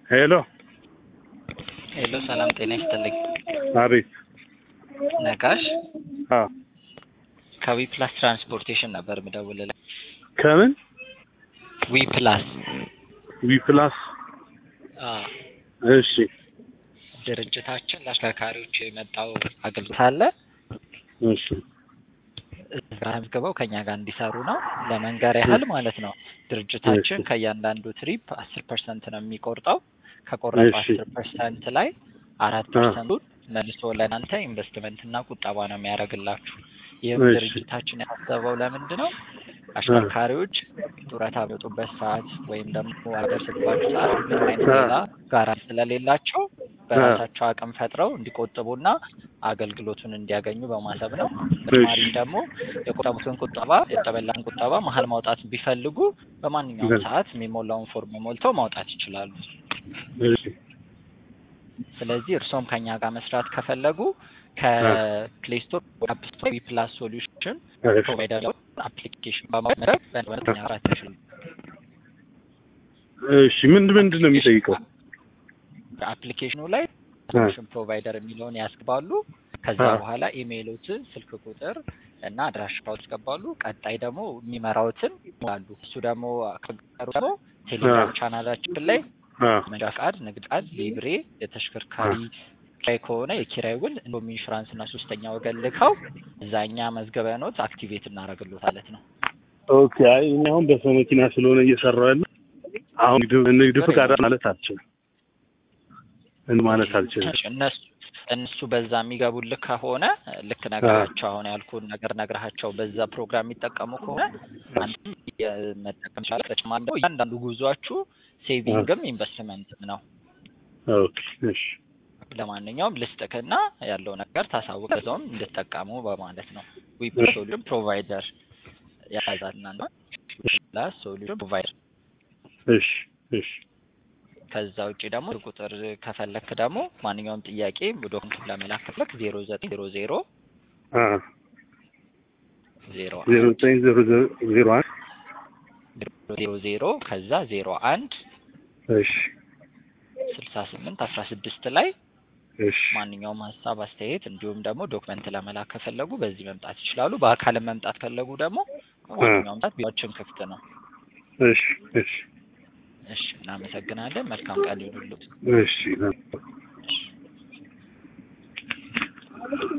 ሄሎ ሄሎ፣ ሰላም ጤና ይስጥልኝ። አቤት። ነጋሽ አዎ ከዊ ፕላስ ትራንስፖርቴሽን ነበር ምደውልልህ። ከምን ዊ ፕላስ ዊ ፕላስ አዎ፣ እሺ ድርጅታችን ለአሽከርካሪዎች የመጣው አገልግሎት አለ። እሺ እዛ መዝግበው ከኛ ጋር እንዲሰሩ ነው። ለመንገር ያህል ማለት ነው። ድርጅታችን እሺ። ከእያንዳንዱ ትሪፕ አስር ፐርሰንት ነው የሚቆርጠው። ከቆረጠው እሺ። አስር ፐርሰንት ላይ አራት አ። ፐርሰንቱን መልሶ ለእናንተ ኢንቨስትመንትና ቁጠባ ነው የሚያደርግላችሁ። ይህም እሺ። ድርጅታችን ያሰበው ለምንድን ነው? አሽከርካሪዎች ጡረታ በጡበት ሰዓት ወይም ደግሞ ሀገር ስትባቸው ሰዓት ምንም አይነት አ። ሌላ ጋራንቲ ስለሌላቸው በራሳቸው አቅም ፈጥረው እንዲቆጥቡና አገልግሎቱን እንዲያገኙ በማሰብ ነው። በተጨማሪም ደግሞ የቆጠቡትን ቁጠባ የተበላን ቁጠባ መሀል ማውጣት ቢፈልጉ በማንኛውም እሺ። ሰዓት የሚሞላውን ፎርም ሞልተው ማውጣት ይችላሉ። እሺ ስለዚህ እርሶም ከኛ ጋር መስራት ከፈለጉ ከፕሌይ ስቶር አፕ ስቶር ዊ ፕላስ ሶሉሽን እሺ ፕሮቫይደር አፕሊኬሽን በማድረግ በእንደኛ መስራት ይችላሉ። እሺ ምንድን ምንድን ነው የሚጠይቀው? አፕሊኬሽኑ ላይ ሶሉሽን ፕሮቫይደር የሚለውን ያስገባሉ። ከዛ አ። በኋላ ኢሜይሎትን፣ ስልክ ቁጥር እና አድራሻውን ያስገባሉ። ቀጣይ ደግሞ የሚመራውትን ይሞላሉ። እሱ ደግሞ ከቀሩ ደግሞ ቴሌግራም ቻናላችን ላይ አ መንጃ ፈቃድ፣ ንግድ ፈቃድ፣ ሊብሬ፣ የተሽከርካሪ ኪራይ ከሆነ የኪራይ ውል እንዲሁም ኢንሹራንስ እና ሶስተኛ ወገን ልከው እዛኛ መዝገበኖት አክቲቬት እናደርግሎታለት ነው። ኦኬ። አይ እኔ አሁን በሰው መኪና ስለሆነ እየሰራሁ ያለ አሁን ንግድ ንግድ ፍቃድ ማለት አልችልም እንትን ማለት አልችልም። እነሱ እነሱ በዛ የሚገቡልህ ከሆነ ልክ ነገራቸው አሁን ያልኩን ነገር ነግረሃቸው በዛ ፕሮግራም የሚጠቀሙ ከሆነ አንተም መጠቀም ይችላል። በተጨማሪ ደግሞ እያንዳንዱ ጉዟችሁ ሴቪንግም ኢንቨስትመንትም ነው። ኦኬ እሺ ለማንኛውም ልስጥክና ያለው ነገር ታሳውቅ በዛውም እንድጠቀሙ በማለት ነው። ዊ ሶሉሽን ፕሮቫይደር ያዛልና ነው ሶሉሽን ፕሮቫይደር እሺ እሺ ከዛ ውጭ ደግሞ ቁጥር ከፈለክ ደግሞ ማንኛውም ጥያቄ ዶክመንት ለመላክ ከፈለክ ዜሮ ዘጠኝ ዜሮ ዜሮ አ ዜሮ ዜሮ ዘጠኝ ዜሮ ዜሮ ዜሮ አንድ ዜሮ ዜሮ ከዛ ዜሮ አንድ እሺ ስልሳ ስምንት አስራ ስድስት ላይ እሺ ማንኛውም ሀሳብ አስተያየት፣ እንዲሁም ደግሞ ዶክመንት ለመላክ ከፈለጉ በዚህ መምጣት ይችላሉ። በአካልም መምጣት ፈለጉ ደግሞ ማንኛውም ሰዓት ቢሮአችን ክፍት ነው። እሺ እሺ እሺ፣ እናመሰግናለን። መልካም ቀን ይሁንልዎት። እሺ